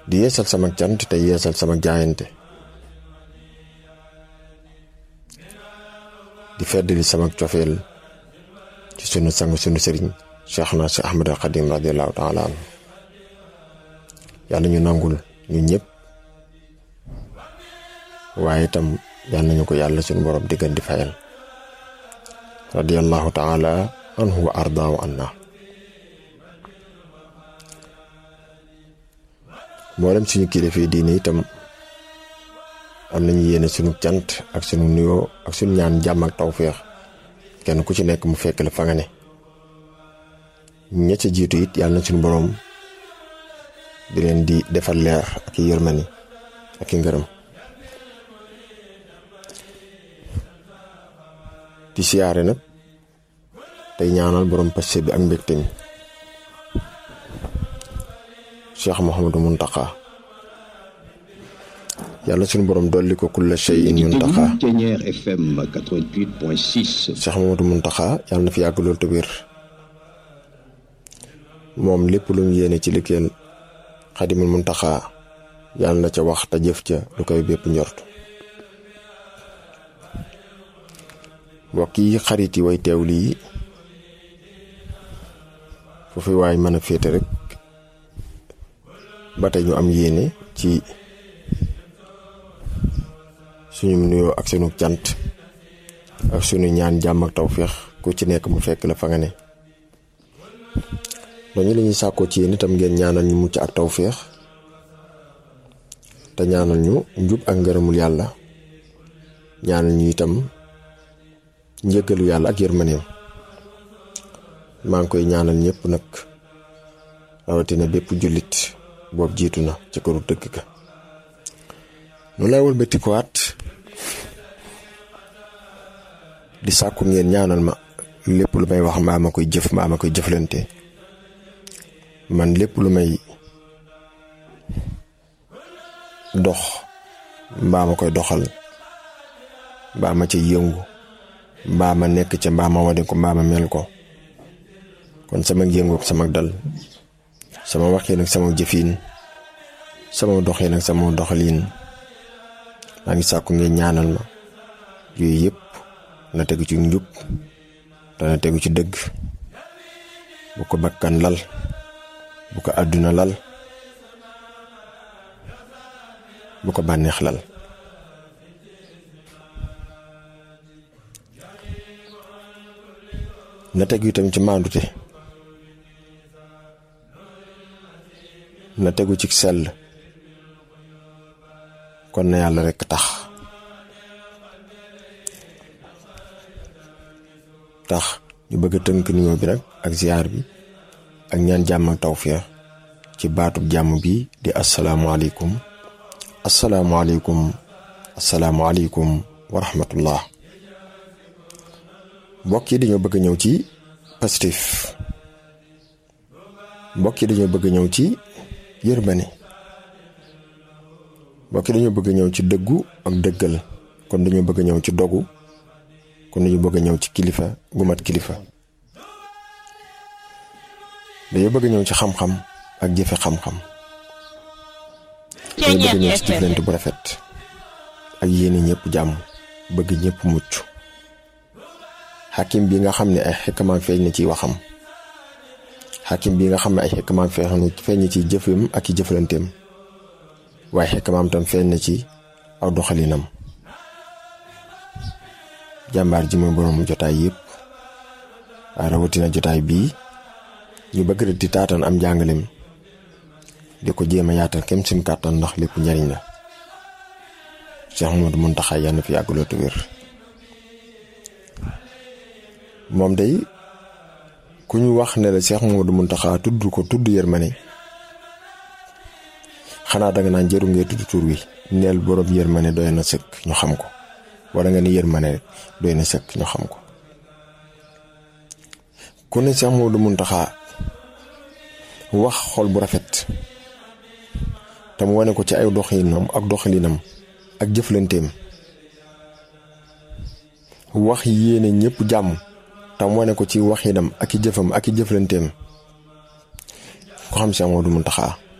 di yeesal sama cant te yeesal sama jaayante di feddali sama cofeel ci sunu sang sunu sëriñ Cheikhna si Ahmad al Xadim radiallahu taala anhu yàlla ñu nangul ñu ñëpp waaye itam yàlla nañu ko yàlla sunu borom diggan di fayal radiallahu taala anhu wa arda wa anna mboolem suñu kilifa yi diine itam am nañu yéene sunu cant ak sunu nuyoo ak sunu ñaan jàmm ak tawféex kenn ku ci nekk mu fekk la fa nga ne ña ca jiitu it yàlla na suñu boroom di leen di defal leer ak i yërmani ak i ngërëm di siyaare nag tey ñaanal borom passe bi ak mbégte mi Cheikh Mouhamadou Mountakha yàlla suñu borom dolli ko kulla shay'in Mountakha Ténière FM 88.6. Cheikh Mouhamadou Mountakha yàlla na fi yàgg loolu te wér moom lépp lu mu yéene ci liggéeyal Xadimul Mountakha yàlla na ca wax te jëf ca lu koy bépp njort mbokk yi xarit yi way teew lii foofu waay mën a féete rek ba tey ñu am yéene ci suñu nuyoo ak sunu cant ak sunu ñaan jàmm ak tawféex ku ci nekk mu fekk la fa nga ne dañu la ñuy sàkkoo ci yéen itam ngeen ñaanal ñu mucc ak tawféex te ñaanal ñu njub ak ngërëmul yàlla ñaanal ñu itam njëggalu yàlla ak yërmaneem maa ngi koy ñaanal ñëpp nag rawatina bépp jullit boobu jiitu na ci këru dëkk ka nu lay wëlbati ko waat di sàkku ngeen ñaanal ma lépp lu may wax mbaa ma koy jëf mbaa ma koy jëflante man lépp lu may dox mbaa ma koy doxal mbaa ma ca yëngu mbaa ma nekk ca mbaa ma wane ko mbaa ma mel ko kon sama yëngu ak sama dal sama waxin ak sama jëfin sama doxin ak sama doxalin maa ngi sàkku ngeen ñaanal ma yooyu yëpp na tegu ci njub dana tegu ci dëgg bu ko bakkan lal bu ko àdduna lal bu ko bànneex lal na tegu itam ci maandute na tegu ci sell kon na yàlla rekk tax tax ñu bëgg a tënk nuyoo bi nag ak ziar bi ak ñaan jàmm ak tawféex ci baatub jàmm bi di asalaamualeykum asalaamualeykum asalaamualeykum wa rahmatullah mbokk yi dañoo bëgg ñëw ci Pastef mbokk yi dañoo bëgg ñëw ci yërmande mbokk yi dañoo bëgg ñëw ci dëggu ak dëggal kon dañoo bëgg ñëw ci dogu kon dañu bëgg ñëw ci kilifa gu mat kilifa dañoo bëgg ñëw ci xam-xam ak jëfe xam-xam dañoo bëgg ñëw ci jëflante bu rafet ak yéene ñëpp jàmm bëgg ñëpp mucc xakim bi nga xam ne ay xekkamaan feeñ na ci waxam xakim bi nga xam ne ay xekkamaan feeñ na ci jëfam ak i jëflanteem waaye xekkamaan tam feeñ na ci aw doxalinam jàmbaar ji mooy borom jotaay yëpp waaye rawatina jotaay bii ñu bëgg di taatan am njàngaleem di ko jéem a yaatal kem suñ kàttan ndax lépp njariñ la Cheikh Mouhamadou Mountakha yàlla na fi yàgg lool te wér moom day ku ñu wax ne la Cheikh Mouhamadou Mountakha tudd ko tudd yërmande xanaa danga naan jëru ngee tudd tur wi neel borom yërmande doy na sëkk ñu xam ko wala nga ni yërmande rek doy na sëkk ñu xam ko ku ne Cheikh Mouhamadou Mountakha wax xol bu rafet te mu wane ko ci ay doxinam ak doxalinam ak jëflanteem wax yéene ñëpp jàmm te mu wane ko ci waxinam ak i jëfam ak i jëflanteem ko xam Cheikh Mouhamadou Mountakha